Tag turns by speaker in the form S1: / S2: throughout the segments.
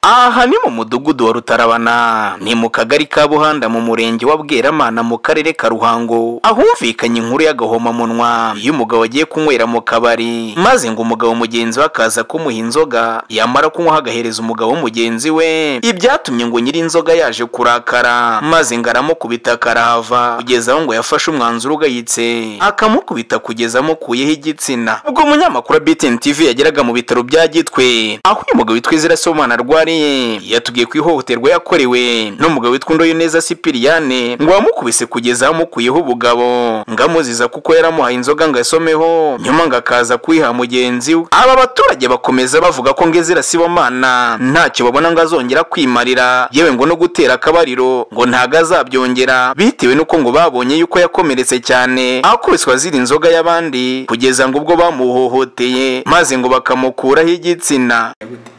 S1: aha ni mu mudugudu wa rutarabana ni mu kagari ka buhanda mu murenge wa bweramana mu karere ka ruhango ahumvikanye inkuru y'agahomamunwa iyo umugabo agiye kunywera mu kabari maze ngo umugabo mugenzi we akaza kumuha inzoga yamara kunywa agahereza umugabo w'umugenzi we ibyatumye ngo nyiri inzoga yaje kurakara maze ngo aramukubita akarahava kugeza aho ngo yafashe umwanzuro ugayitse akamukubita kugeza amukuyeho igitsina ubwo umunyamakuru wa BTN TV yageraga mu bitaro bya Gitwe aho uyu mugabo witwa Izira Somana arwariye yatubwiye ku ihohoterwa yakorewe n'umugabo witwa Ndoyoneza Sipiriyane ngo wamukubise kugeza amukuyeho ubugabo ngo amuziza kuko yaramuhaye inzoga ngo asomeho nyuma ngo akaza kuyiha mugenzi we aba baturage bakomeza bavuga ko Ngezira Sibomana ntacyo babona ngo azongera kwimarira yewe ngo no gutera akabariro ngo ntago azabyongera bitewe n'uko ngo babonye yuko yakomeretse cyane akubiswa ziri inzoga y'abandi kugeza ngo ubwo bamuhohoteye maze ngo bakamukuraho igitsina
S2: ubwo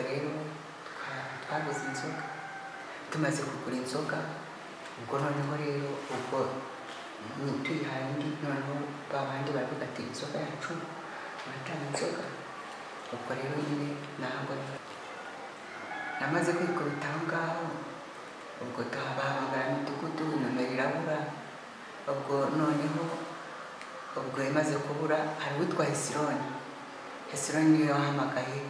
S2: rero twa- twaguze inzoga tumaze kugura inzoga ubwo noneho rero ubwo ni- tuyihaye undi noneho ba bandi baravuga ati inzoga yacu batanga inzoga ubwo rero nyine ntabwo namaze kwikubita aho ngaho ubwo tuhabahamagara imidugudu nomero irabura ubwo noneho ubwo imaze kubura hari uwitwa hesironi hesironi niyo yahamagaye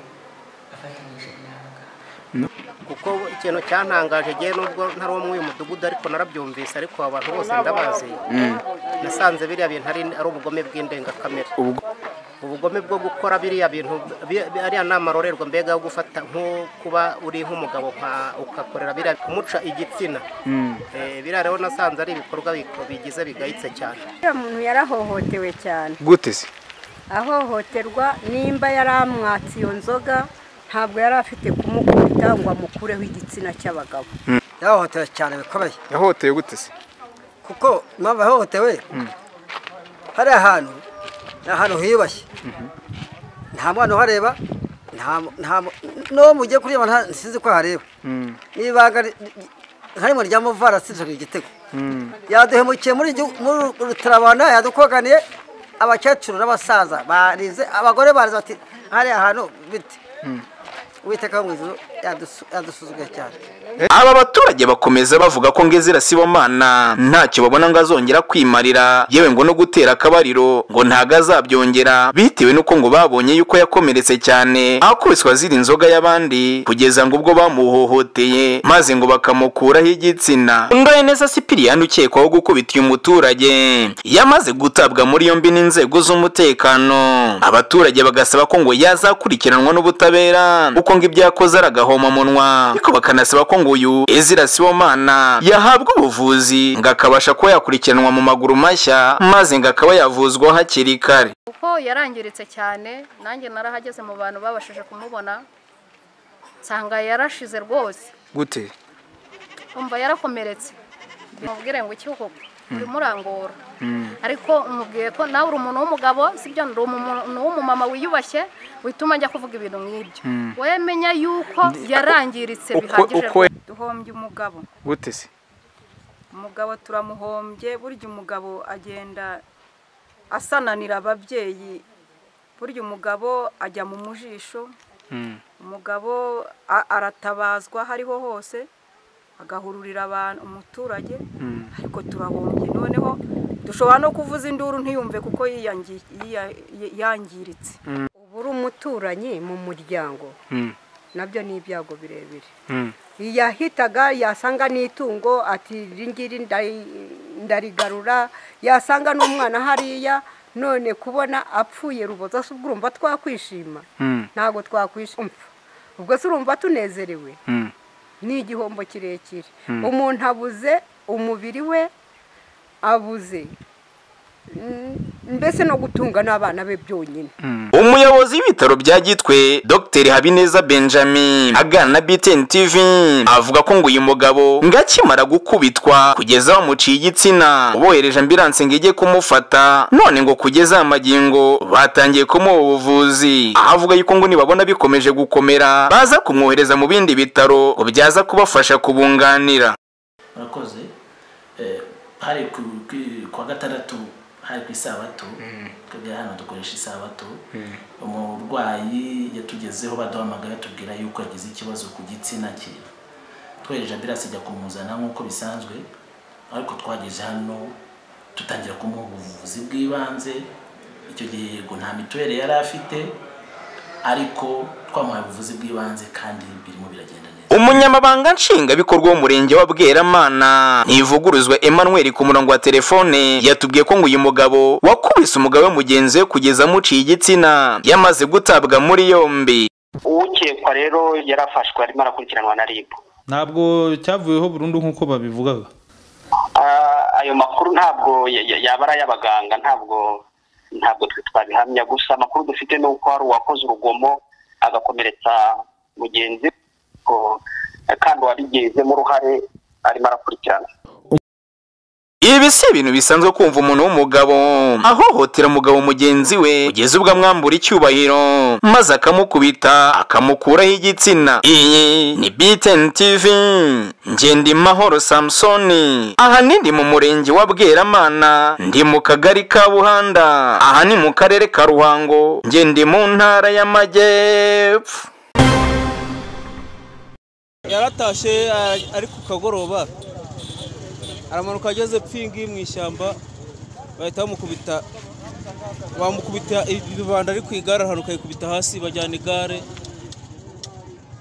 S2: afatanyije n'abaganga
S3: kuko ikintu cyantangaje ngewe nubwo ntari umwe uyu mudugudu ariko narabyumvise ariko aba bantu bose ndabazi nasanze biriya bintu ari ari ubugome bw'indengakamere ubugome bwo gukora biriya bintu bi- bi- ariya ni amarorerwa mbega yo gufata nko kuba uri nk'umugabo nka- ugakorera biriya kumuca igitsina Eh, biriya rero nasanze ari ibikorwa biko- bigize bigayitse cyane
S4: uriya muntu yarahohotewe cyane
S1: gute se
S4: ahohoterwa nimba yari amwatse iyo nzoga ntabwo yari afite kumukubita ngo amukureho igitsina cy'abagabo
S5: yahohotewe cyane bikomeye
S1: yahoteye gute se
S5: kuko mpamvu yahohotewe hari ahantu ni ahantu hiyubashye nta mwana uhareba nta nta n'uwo mugiye kureba nta- sinzi ko ahareba n'ibanga ri- ri- harimo rya muvara sinzwe igitego yaduhemukiye muri igihu- muri uru rutarabana yadukoganiye abakecuru n'abasaza barize abagore barize bati hariya hantu bite uwiteka wo mu ijuru yadusu- yadusuzuguye cyane
S1: aba baturage bakomeza bavuga ko ngezira sibomana ntacyo babona ngo azongera kwimarira yewe ngo no gutera akabariro ngo ntago azabyongera bitewe n'uko ngo babonye yuko yakomeretse cyane akubiswa ziri inzoga y'abandi kugeza ngo ubwo bamuhohoteye maze ngo bakamukuraho igitsina ndoye neza sipiriyani ukekwaho gukubita uyu muturage yamaze gutabwa muri yombi n'inzego z'umutekano abaturage bagasaba ko ngo yazakurikiranwa n'ubutabera kuko ngo ibyo yakoze ari agahomamunwa ariko bakanasaba ko ngo uyu ezira sibomana yahabwa ubuvuzi ngo akabasha kuba yakurikiranwa mu maguru mashya maze ngo akaba yavuzwa hakiri kare
S6: kuko yarangiritse cyane nanjye narahageze mu bantu babashije kumubona nsanga yarashize rwose
S1: gute
S6: umva yarakomeretse umubwire ngo iki koko urangora ariko umubwiye ko nawe uri umuntu w'umugabo sibyo uri umuntu w'umumama wiyubashye wituma ajya kuvuga ibintu nk'ibyo wemenya yuko yarangiritse bihagije rwose.
S7: duhombye umugabo
S1: gute se
S7: umugabo turamuhombye burya umugabo agenda asananira ababyeyi burya umugabo ajya mu mujisho umugabo a- aratabazwa aho ariho hose agahururira abantu umuturage ariko turahombye noneho dushobora no kuvuza induru ntiyumve kuko yiyangi- yiya- yi- yangiritse
S4: ubu uri umuturanyi mu muryango nabyo ni ibyago birebire yahitaga yasanga n'itungo ati iri ngiri ndari- ndarigarura yasanga n'umwana hariya none kubona apfuye ruboza se ubwo urumva twakwishima ntabwo twakwishima ubwo se urumva tunezerewe ni igihombo kirekire umuntu abuze umubiri we abuze mm, mbese no gutunga n'abana be byonyine
S1: umuyobozi w'ibitaro bya gitwe dr habineza benjamin agana na btn tv avuga ko ngo uyu mugabo ngo akimara gukubitwa kugeza bamuciye igitsina bohereje ambiranse ngo ijye kumufata none ngo kugeza aya magingo batangiye kumuha ubuvuzi aho avuga yuko ngo nibabona bikomeje gukomera baza kumwohereza mu bindi bitaro ngo byaza kubafasha kubunganira
S8: murakoze Eh, hari ku ku- ku wa gatandatu hari ku isabato twebwe hano dukoresha isabato umurwayi yatugezeho baduhamagaye tubwira yuko yagize ikibazo ku gitsina cye twohereje ambirasi ijya kumuzana nk'uko bisanzwe ariko twageze hano dutangira kumuha ubuvuzi bw'ibanze icyo gihe yego nta mituweli yari afite ariko twamuhaye ubuvuzi bw'ibanze kandi birimo biragenda neza
S1: umunyamabanga nshingwabikorwa w'umurenge wa bweramana ntivuguruzwa emmanuel ku murongo wa telefone yatubwiye ko ngo uyu mugabo wakubise umugabo we mugenzi we kugeza amuciye igitsina yamaze gutabwa muri yombi
S9: ukekwa rero yarafashwe arimo arakurikiranwa na ribu
S10: ntabwo cyavuyeho burundu nk'uko babivugaga
S9: ayo makuru ntabwo yaba ari ay'abaganga ntabwo ntabwo twe twabihamya gusa amakuru dufite ni uko hari uwakoze urugomo agakomeretsa mugenzi we kandi wabigizemo uruhare arimo arakurikirana
S1: ibi si ibintu bisanzwe kumva umuntu w'umugabo ahohotera umugabo mugenzi we kugeza ubwo amwambura icyubahiro maze akamukubita akamukuraho igitsina iyi ni biteni tivi ngenda imahoro samusoni aha ni ndi mu murenge wa bweramana ndi mu kagari ka buhanda aha ni mu karere ka ruhango ngenda mu ntara y'amajyepfo
S11: yaratashye ari ku kagoroba aramanuka ageze pingi mu ishyamba bahita bamukubita bamukubita ibibanda ari ku igare arahanuka yikubita hasi bajyana igare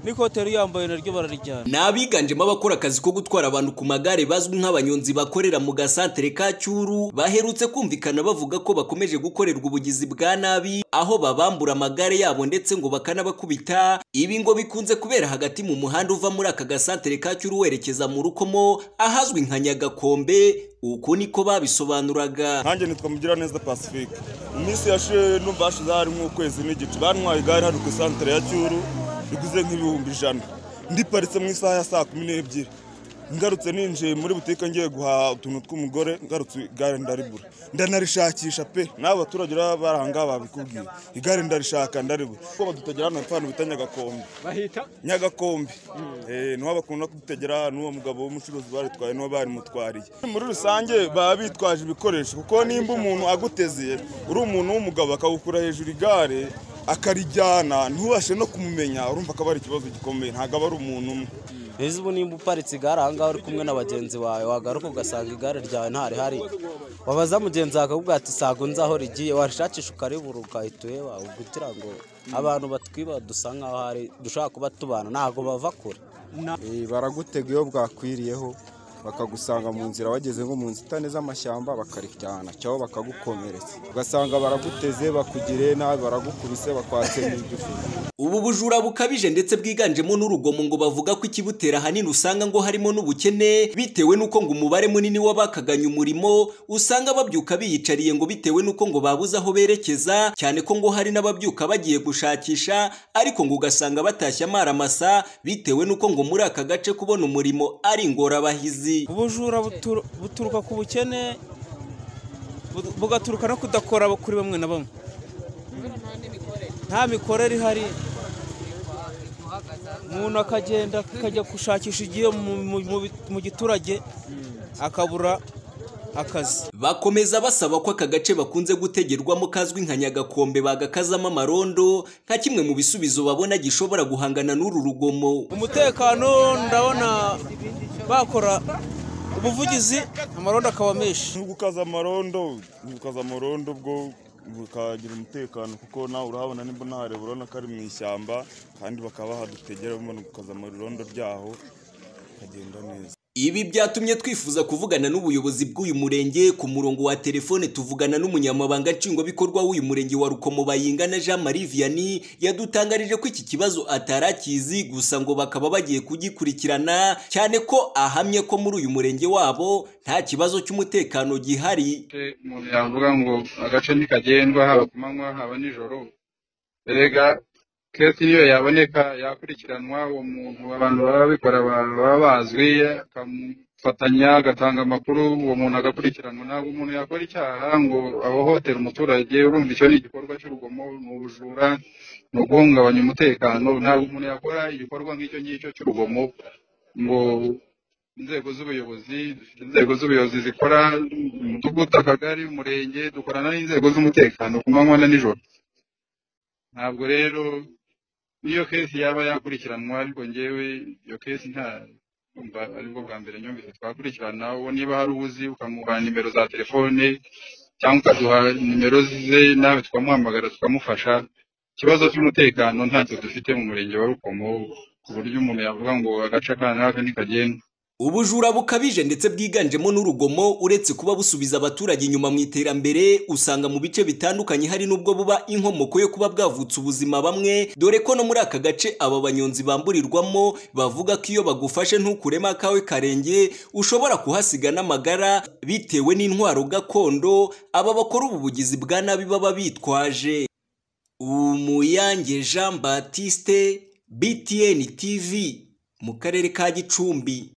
S11: n'ikote yari yambaye naryo bararijyana
S12: ni abiganjemo abakora akazi ko gutwara abantu ku magare bazwi nk'abanyonzi bakorera mu gasantere ka cyuru baherutse kumvikana bavuga ko bakomeje gukorerwa ubugizi bwa nabi aho babambura amagare yabo ndetse ngo bakanabakubita ibi ngo bikunze kubera hagati mu muhanda uva muri aka gasantere ka cyuru werekeza mu rukomo ahazwi nka nyagakombe uku niko babisobanuraga
S13: nkanjye nitwa mugiraneza pacifique mu minsi yashize numva hashize hari nk'ukwezi n'igice bantwaye igare hano ku isantere ya cyuru biguze nk'ibihumbi ijana ndiparitse mu isaha ya saa kumi n'ebyiri ngarutse ninjiye muri butike ngiye guhaha utuntu tw'umugore ngarutse igare ndaribura ndanarishakisha pe n'abo baturage baba bari aha ngaha babikubwiye igare ndarishaka ndaribura kuko badutegera hano hepfo bita nyagakombe bahita nyagakombe niho bakunda kudutegera n'uwo mugabo w'umucuruzi baritwaye n'uwo barimutwariye muri rusange baba bitwaje ibikoresho kuko nimba umuntu aguteze uri umuntu w'umugabo akawukura hejuru igare akarijyana ntubashe no kumumenya urumva ko ari ikibazo gikomeye ntabwo aba ari umuntu umwe
S11: mbese ubu nimba uparitse igare ahangaha uri kumwe na bagenzi bawe wagaruka ugasanga igare ryawe ntarihari wabaza mugenzi wawe akakubwira ati sago nzi aho rigiye warishakisha ukaribura ugahita ureba kugira ngo abantu batwiba dusa nkaho hari dushobora kuba tubana ntabwo bava kure
S14: baragutega iyo bwakwiriyeho bakagusanga mu nzira wageze nko mu nzitane z'amashyamba bakarijyana cyangwa bakagukomeretsa ugasanga baraguteze bakugire nabi baragukubise bakwatse n'igifu
S12: ubu bujura bukabije ndetse bwiganjemo n'urugomo ngo bavuga ko ikibutera ahanini usanga ngo harimo n'ubukene bitewe n'uko ngo umubare munini w'abakaganye umurimo usanga babyuka biyicariye ngo bitewe n'uko ngo babuze aho berekeza cyane ko ngo hari n'ababyuka bagiye gushakisha ariko ngo ugasanga batashye amaramasa bitewe n'uko ngo muri aka gace kubona umurimo ari ingorabahizi
S11: ubujura buturuka ku bukene bugaturuka no kudakora kuri bamwe na bamwe nta mikorere ihari umuntu akagenda akajya gushakisha igihe mu giturage akabura akazi
S12: bakomeza basaba ko aka gace bakunze gutegerwamo kazwi nka nyagakombe bagakazamo amarondo nka kimwe mu bisubizo babona gishobora guhangana n'uru rugomo
S11: umutekano ndabona bakora ubuvugizi amarondo akaba menshi
S13: nubwo ukaza amarondo ukaza amarondo bwo bukagira umutekano kuko nawe urahabona nimba unahareba urabona ko ari mu ishyamba kandi bakaba bahadutegera bamanuka ukaza amarondo ryaho bikagenda neza
S12: ibi byatumye twifuza kuvugana n'ubuyobozi bw'uyu murenge ku murongo wa telefone tuvugana n'umunyamabanga nshingwabikorwa w'uyu murenge wa rukomo bayingana jean marie vianney yadutangarije ko iki kibazo atari akizi gusa ngo bakaba bagiye kugikurikirana cyane ko ahamye ko muri uyu murenge wabo nta kibazo cy'umutekano gihari
S15: umuntu yavuga ngo agace ntikagendwa haba ku manywa haba nijoro erega kesi niyo yaboneka yakurikiranwa uwo muntu abantu babikora baba bazwi akamufatanya agatanga amakuru uwo muntu agakurikiranwa ntabwo umuntu yakora icyaha ngo ahohotera umuturage urumva icyo ni igikorwa cy'urugomo ni ubujura ni uguhungabanya umutekano ntabwo umuntu yakora igikorwa nk'icyo ngicyo cy'urugomo ngo
S12: inzego z'ubuyobozi dufite inzego z'ubuyobozi zikora mu mudugudu akagari umurenge dukorana n'inzego z'umutekano ku manywa na nijoro ntabwo rero niyo kesi yaba yakurikiranwa ariko ngewe iyo kesi nta kumva aribwo bwa mbere nyumvise twakurikirana uwo niba hari ubuzi ukamuha nimero za telefone cyangwa ukaduha nimero ze nawe tukamuhamagara tukamufasha ikibazo cy'umutekano ntacyo dufite mu murenge wa rukomo ku buryo umuntu yavuga ngo agace aka n'aka ntikagenda
S8: Ubujura bukabije ndetse bwiganjemo n'urugomo uretse kuba busubiza abaturage inyuma mu iterambere usanga mu bice bitandukanye hari n'ubwo buba inkomoko yo kuba bwavutse ubuzima bamwe dore ko no muri aka gace aba banyonzi bamburirwamo bavuga ko iyo bagufashe ntukuremo akawe karenge ushobora kuhasiga n'amagara bitewe n'intwaro gakondo aba bakora ubu bugizi bwa nabi baba bitwaje umuyange jean batiste btn tv mu karere ka gicumbi